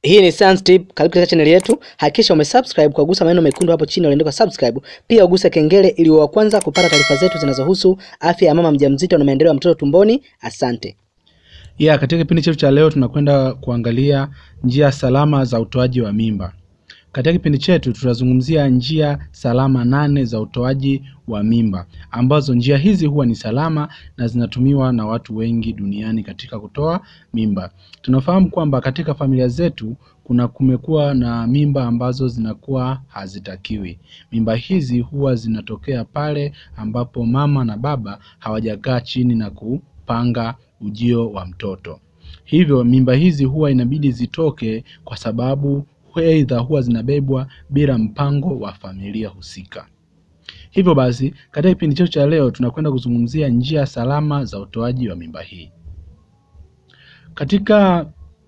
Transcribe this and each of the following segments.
Hii ni Sans Tip, karibu katika channel yetu. Hakikisha umesubscribe kwa kugusa maneno mekundu hapo chini yaliyoandikwa subscribe. Pia uguse kengele ili uwe wa kwanza kupata taarifa zetu zinazohusu afya ya mama mjamzito na maendeleo ya mtoto tumboni. Asante. Yeah, katika kipindi chetu cha leo tunakwenda kuangalia njia salama za utoaji wa mimba. Katika kipindi chetu tutazungumzia njia salama nane za utoaji wa mimba, ambazo njia hizi huwa ni salama na zinatumiwa na watu wengi duniani katika kutoa mimba. Tunafahamu kwamba katika familia zetu kuna kumekuwa na mimba ambazo zinakuwa hazitakiwi. Mimba hizi huwa zinatokea pale ambapo mama na baba hawajakaa chini na kupanga ujio wa mtoto. Hivyo mimba hizi huwa inabidi zitoke kwa sababu aidha huwa zinabebwa bila mpango wa familia husika. Hivyo basi, katika kipindi chetu cha leo tunakwenda kuzungumzia njia salama za utoaji wa mimba hii. Katika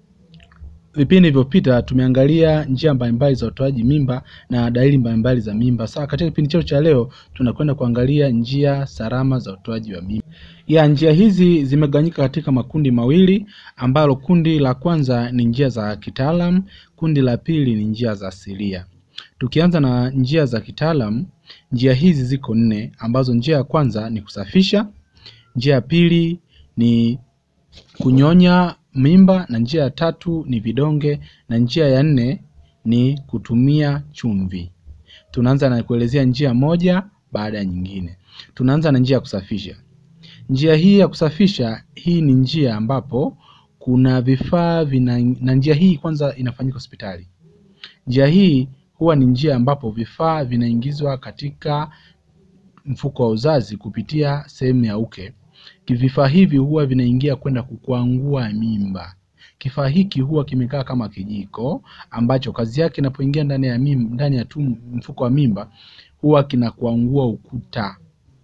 vipindi vilivyopita tumeangalia njia mbalimbali za utoaji mimba na dalili mbalimbali za mimba. Sasa katika kipindi chetu cha leo tunakwenda kuangalia njia salama za utoaji wa mimba. Ya njia hizi zimegawanyika katika makundi mawili, ambalo kundi la kwanza ni njia za kitaalam, kundi la pili ni njia za asilia. Tukianza na njia za kitaalam, njia hizi ziko nne, ambazo njia ya kwanza ni kusafisha, njia ya pili ni kunyonya mimba na njia ya tatu ni vidonge na njia ya nne ni kutumia chumvi. Tunaanza na kuelezea njia moja baada ya nyingine. Tunaanza na njia ya kusafisha. Njia hii ya kusafisha, hii ni njia ambapo kuna vifaa vina, na njia hii kwanza inafanyika hospitali. Njia hii huwa ni njia ambapo vifaa vinaingizwa katika mfuko wa uzazi kupitia sehemu ya uke. Vifaa hivi huwa vinaingia kwenda kukwangua mimba. Kifaa hiki huwa kimekaa kama kijiko ambacho kazi yake inapoingia ndani ya mimba, ndani ya tu mfuko wa mimba huwa kinakwangua ukuta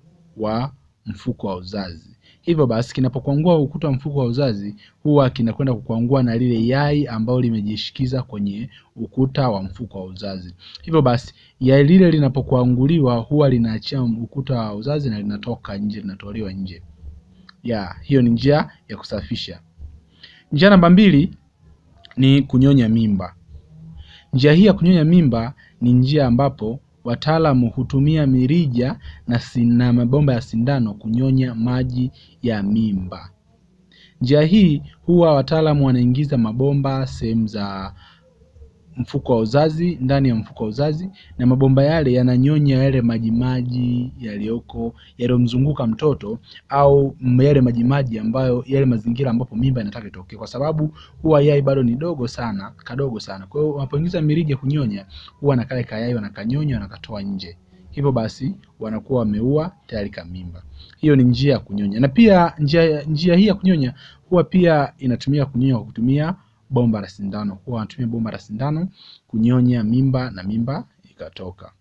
wa mfuko wa uzazi. Hivyo basi kinapokwangua ukuta wa mfuko wa uzazi huwa kinakwenda kukwangua na lile yai ambalo limejishikiza kwenye ukuta wa mfuko wa uzazi. Hivyo basi yai lile linapokwanguliwa huwa linaachia ukuta wa uzazi na linatoka nje, linatolewa nje. Ya, hiyo ni njia ya kusafisha. Njia namba mbili ni kunyonya mimba. Njia hii ya kunyonya mimba ni njia ambapo wataalamu hutumia mirija na sina mabomba ya sindano kunyonya maji ya mimba. Njia hii huwa wataalamu wanaingiza mabomba sehemu za mfuko wa uzazi, ndani ya mfuko wa uzazi, na mabomba yale yananyonya yale majimaji yaliyoko yaliyomzunguka mtoto au yale majimaji ambayo yale mazingira ambapo mimba inataka itokee, kwa sababu huwa yai bado ni dogo sana, kadogo sana. Kwa hiyo wanapoingiza mirija kunyonya, huwa na kale kayai wanakanyonya wanakatoa nje, hivyo basi wanakuwa wameua tayari kamimba. Hiyo ni njia ya kunyonya, na pia njia, njia hii ya kunyonya huwa pia inatumia kunyonya kwa kutumia bomba la sindano. Huwa wanatumia bomba la sindano kunyonya mimba na mimba ikatoka.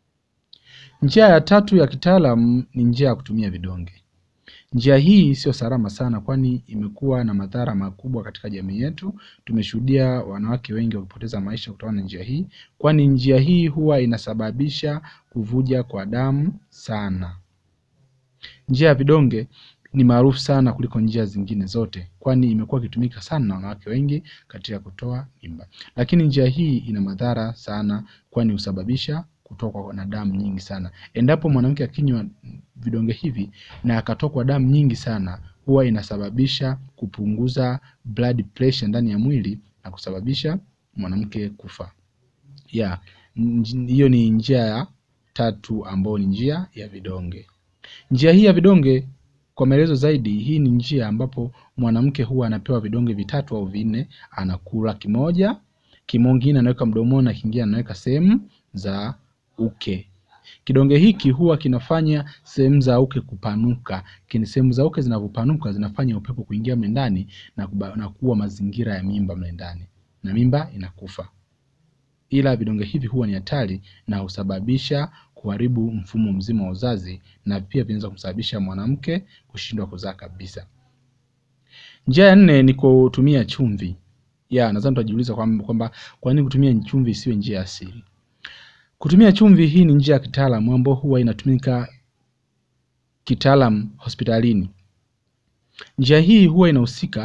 Njia ya tatu ya kitaalamu ni njia ya kutumia vidonge. Njia hii sio salama sana, kwani imekuwa na madhara makubwa katika jamii yetu. Tumeshuhudia wanawake wengi wakipoteza maisha kutokana na njia hii, kwani njia hii huwa inasababisha kuvuja kwa damu sana. Njia ya vidonge ni maarufu sana kuliko njia zingine zote, kwani imekuwa ikitumika sana na wanawake wengi katika kutoa mimba. Lakini njia hii ina madhara sana, kwani husababisha kutokwa na damu nyingi sana. Endapo mwanamke akinywa vidonge hivi na akatokwa damu nyingi sana, huwa inasababisha kupunguza blood pressure ndani ya mwili na kusababisha mwanamke kufa. Ya, hiyo ni njia ya tatu ambayo ni njia ya vidonge. Njia hii ya vidonge kwa maelezo zaidi, hii ni njia ambapo mwanamke huwa anapewa vidonge vitatu au vinne, anakula kimoja, kingine anaweka mdomoni na kingine anaweka sehemu za uke. Kidonge hiki huwa kinafanya sehemu za uke kupanuka. Kini sehemu za uke zinavyopanuka zinafanya upepo kuingia mle ndani na, na kuwa mazingira ya mimba mle ndani na mimba inakufa. Ila vidonge hivi huwa ni hatari na husababisha kuharibu mfumo mzima wa uzazi na pia vinaweza kusababisha mwanamke kushindwa kuzaa kabisa. Njia ya nne ni kutumia chumvi. Ya, nadhani tutajiuliza kwamba kwa nini kutumia chumvi isiwe njia asili? Kutumia chumvi hii ni njia ya kitaalamu ambayo huwa inatumika kitaalamu hospitalini. Njia hii huwa inahusika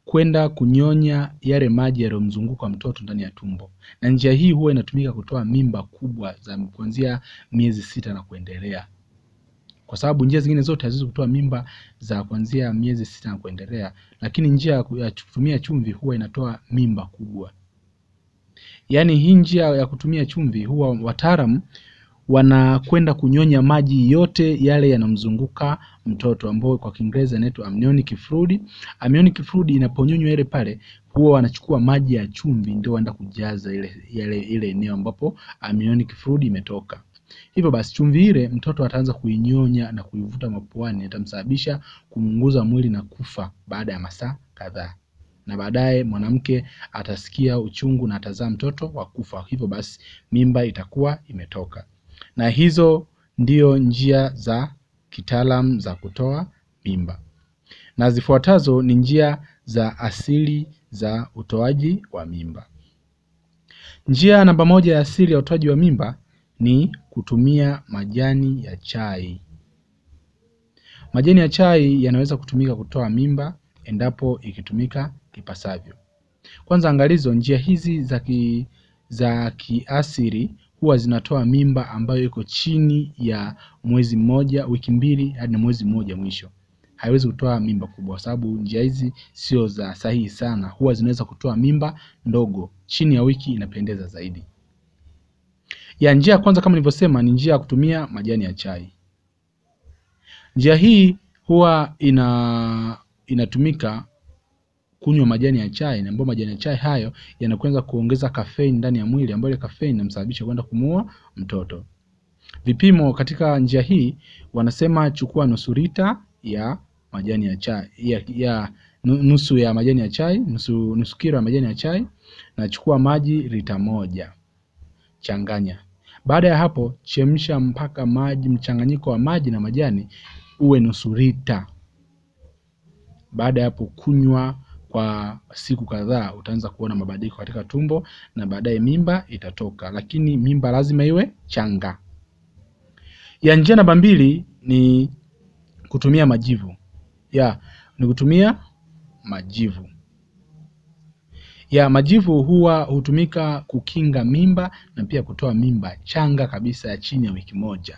kwenda kunyonya yale maji yaliyomzunguka mtoto ndani ya tumbo, na njia hii huwa inatumika kutoa mimba kubwa za kuanzia miezi sita na kuendelea, kwa sababu njia zingine zote haziwezi kutoa mimba za kuanzia miezi sita na kuendelea, lakini njia ya ku- ya kutumia chumvi huwa inatoa mimba kubwa. Yaani hii njia ya kutumia chumvi huwa wataalamu wanakwenda kunyonya maji yote yale yanamzunguka mtoto ambao kwa Kiingereza inaitwa amniotic fluid. Amniotic fluid inaponyonywa ile pale, huwa wanachukua maji ya chumvi ndio waenda kujaza ile ile ile eneo ambapo amniotic fluid imetoka. Hivyo basi chumvi ile mtoto ataanza kuinyonya na kuivuta mapuani, itamsababisha kuunguza mwili na kufa baada ya masaa kadhaa, na baadaye mwanamke atasikia uchungu na atazaa mtoto wa kufa. Hivyo basi mimba itakuwa imetoka na hizo ndio njia za kitaalam za kutoa mimba, na zifuatazo ni njia za asili za utoaji wa mimba. Njia namba moja ya asili ya utoaji wa mimba ni kutumia majani ya chai. Majani ya chai yanaweza kutumika kutoa mimba endapo ikitumika ipasavyo. Kwanza angalizo, njia hizi za ki, za kiasili huwa zinatoa mimba ambayo iko chini ya mwezi mmoja, wiki mbili hadi na mwezi mmoja mwisho. Haiwezi kutoa mimba kubwa, kwa sababu njia hizi sio za sahihi sana. Huwa zinaweza kutoa mimba ndogo, chini ya wiki inapendeza zaidi. Ya njia ya kwanza kama nilivyosema, ni njia ya kutumia majani ya chai. Njia hii huwa ina inatumika kunywa majani ya chai, na ambayo majani ya chai hayo yanakwenda kuongeza kafeini ndani ya mwili, ambayo ile kafeini inamsababisha kwenda kumuua mtoto. Vipimo katika njia hii wanasema chukua nusu lita ya majani ya chai ya, ya nu- nusu ya majani ya chai nusu, nusu kilo ya majani ya chai na chukua maji lita moja, changanya. Baada ya hapo chemsha mpaka maji mchanganyiko wa maji na majani uwe nusu lita. Baada ya hapo kunywa kwa siku kadhaa, utaanza kuona mabadiliko katika tumbo na baadaye mimba itatoka, lakini mimba lazima iwe changa. Ya njia namba mbili ni kutumia majivu. Ya ni kutumia majivu. Ya majivu huwa hutumika kukinga mimba na pia kutoa mimba changa kabisa ya chini ya wiki moja.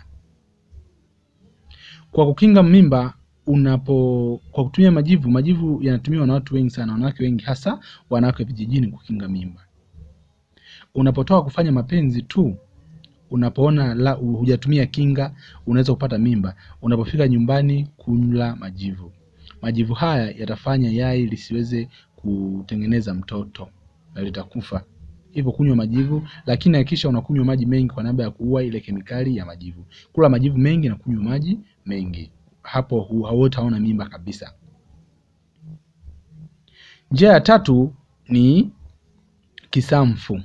Kwa kukinga mimba unapo kwa kutumia majivu, majivu yanatumiwa na watu wengi sana, wanawake wengi, hasa wanawake vijijini, kukinga mimba. Unapotoka kufanya mapenzi tu, unapoona la hujatumia kinga, unaweza kupata mimba. Unapofika nyumbani, kunywa majivu. Majivu haya yatafanya yai lisiweze kutengeneza mtoto na litakufa. Hivyo kunywa majivu, lakini hakikisha unakunywa maji mengi kwa namna ya kuua ile kemikali ya majivu. Kula majivu mengi na kunywa maji mengi, hapo hu- hautaona mimba kabisa. Njia ya tatu ni kisamfu.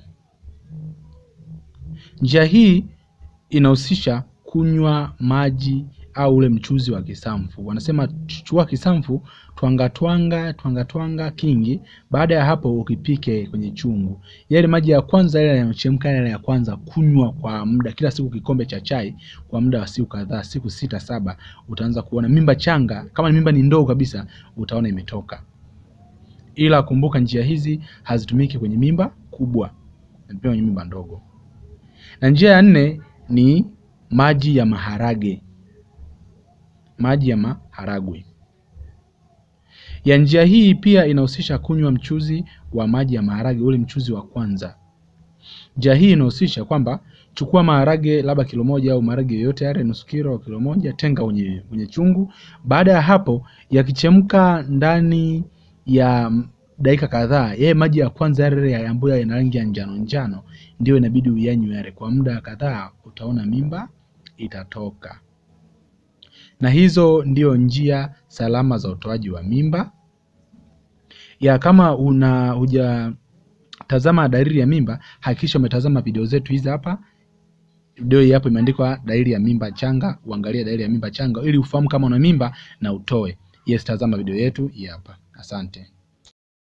Njia hii inahusisha kunywa maji au ule mchuzi wa kisamfu. Wanasema chukua kisamfu, twanga twanga twanga twanga kingi. Baada ya hapo ukipike kwenye chungu. Yale maji ya kwanza yale yanayochemka yale ya kwanza, kunywa kwa muda kila siku kikombe cha chai kwa muda wa siku kadhaa, siku sita saba, utaanza kuona mimba changa. Kama ni mimba ni ndogo kabisa, utaona imetoka. Ila kumbuka, njia hizi hazitumiki kwenye mimba kubwa, zinatumika kwenye mimba ndogo. Na njia ya nne ni maji ya maharage. Maji ya maharagwe. Ya njia hii pia inahusisha kunywa mchuzi wa maji ya maharage, ule mchuzi wa kwanza. Njia hii inahusisha kwamba chukua maharage labda kilo moja au maharage yoyote yale nusu kilo au kilo moja, tenga kwenye kwenye chungu. Baada ya hapo, yakichemka ndani ya dakika kadhaa, yeye maji ya kwanza yale ambayo yana rangi ya njano njano, ndio inabidi uyanywe yale kwa muda kadhaa, utaona mimba itatoka. Na hizo ndio njia salama za utoaji wa mimba. Ya kama una hujatazama dalili ya mimba, hakikisha umetazama video zetu hizi hapa. Video hii hapo imeandikwa dalili ya mimba changa, uangalie dalili ya mimba changa ili ufahamu kama una mimba na utoe. Yes, tazama video yetu hii hapa. Asante.